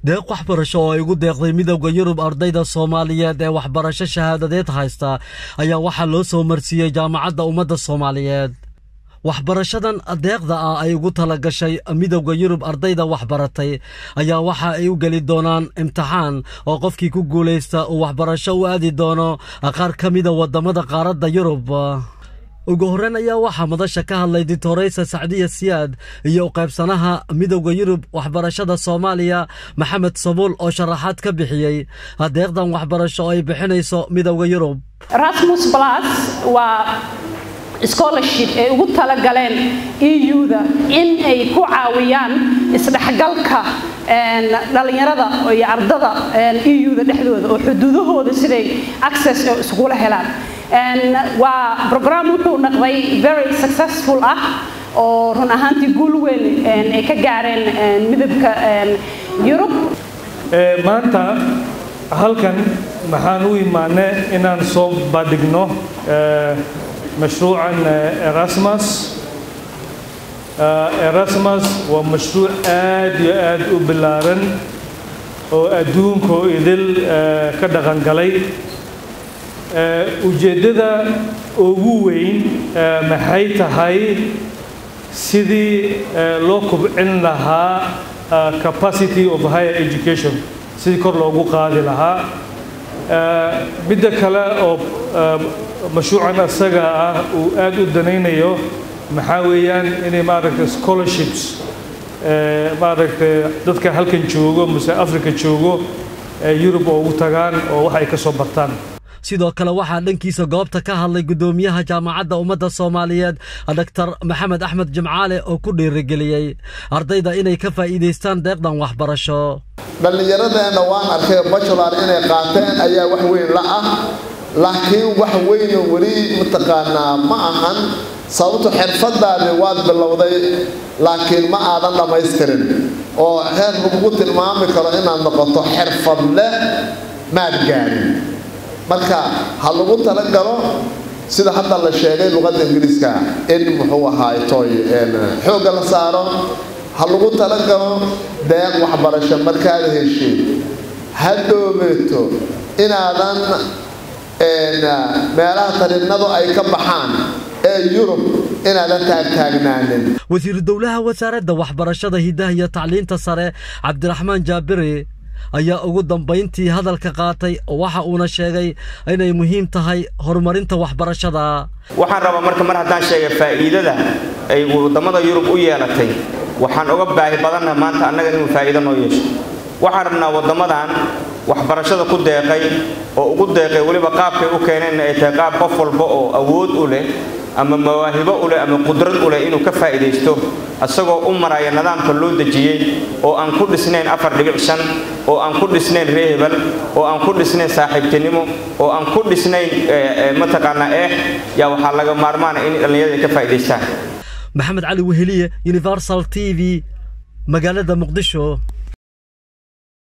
deeq waxbarasho oo ay ugu deeqday midowda yurub ardayda soomaaliyeed ee waxbarasho shahaadadeed haysta ayaa waxaa loo soo marsiiyey jaamacadda ummadda soomaaliyeed waxbarashadan deeqda ah ay ugu tala gashay midowda yurub ardayda waxbaratay ayaa waxa ay u geli doonaan imtixaan oo qofkii ku guulaysta uu waxbarasho u aadi doono qaar ka mida waddamada qaaradda yurub ugu horreyn ayaa waxaa madasha ka hadlay ditoreysa sacdiya siyaad iyo u qaybsanaha midowda yurub waxbarashada soomaaliya maxamed sabuul oo sharaxaad ka bixiyey deeqdan waxbarasho oo ay bixinayso midowda yurub rasmus plus waa scholarship ay ugu talagaleen eu-da in ay ku caawiyaan isdhexgalka dhallinyarada iyo ardada eu-da dhexdooda oo xuduudahooda siday access iskugula helaan waa program wuxuu noqday very successful ah oo run ahaantii guul weyn ay ka gaareen midabka yurub maanta halkan maxaan u imaanay inaan soo bandhigno mashruucan erasmus erasmus waa mashruuc aad iyo aad u ballaaran oo adduunkoo idil ka dhaqangalay ujeeddada ugu weyn maxay tahay sidii loo kubcin lahaa capacity of higher education sidii kor loogu qaadi lahaa midda kale oo mashruucan asaga ah uu aad u danaynayo maxaa weeyaan inay maaragtay scholarships maaragtay dadka halkan joogo mase africa joogo yurub oo ugu tagaan oo wax ay ka soo bartaan sidoo kale waxaa dhankiisa goobta ka hadlay guddoomiyaha jaamacadda ummadda soomaaliyeed doctor maxamed axmed jimcaale oo ku dhiirigeliyey ardayda inay ka faa'iidaystaan deeqdan waxbarasho dhallinyaradeenna waan arkay bajular inay qaateen ayaa wax weyn la ah laakiin wax weynoo weli mataqaanaa ma ahan sababto xirfadaadi waad bilowday laakiin ma aadan dhammaystirin oo heer lagugu tilmaami karo inaad noqoto xirfadle maad gaarin marka ha lagu talagalo sida hadda la sheegay luqadda ingiriiska in muxuu ahaay toy xoogga la saaro ha lagu talagalo deeq waxbarasho markaad heshiid ha dhoobeeto inaadan meelaha tariinadu ay ka baxaan ee yurub inaadan taagtaagnaanin wasiiru dowlaha wasaaradda waxbarashada hidaha iyo tacliinta sare cabdiraxmaan jaabiri ayaa ugu dambayntii hadalka qaatay waxa uuna sheegay inay muhiim tahay horumarinta waxbarashada waxaan rabaa marka mar haddaan sheegay faa'iidada ay waddamada yurub u yeelatay waxaan uga baahi badanna maanta annaga inuu faa'iido noo yeesho waxaan rabnaa waddamadan waxbarashada ku deeqay oo ugu deeqay weliba qaabkay u keeneenna ay tahay qaab qof walba oo awood u leh ama mawaahibo u leh ama qudrad u leh inuu ka faa'iidaysto asagoo u maraya nidaamka loo dejiyey oo aan ku dhisnayn afar dhibic shan oo aan ku dhisnayn ree hebel oo aan ku dhisnayn saaxiibtinimo oo aan ku dhisnayn mataqaanaa eex yaa waxaa laga maarmaana in dhallinyarada ka faa'iidaystaan maxamed cali weheliye universal t v magaalada muqdisho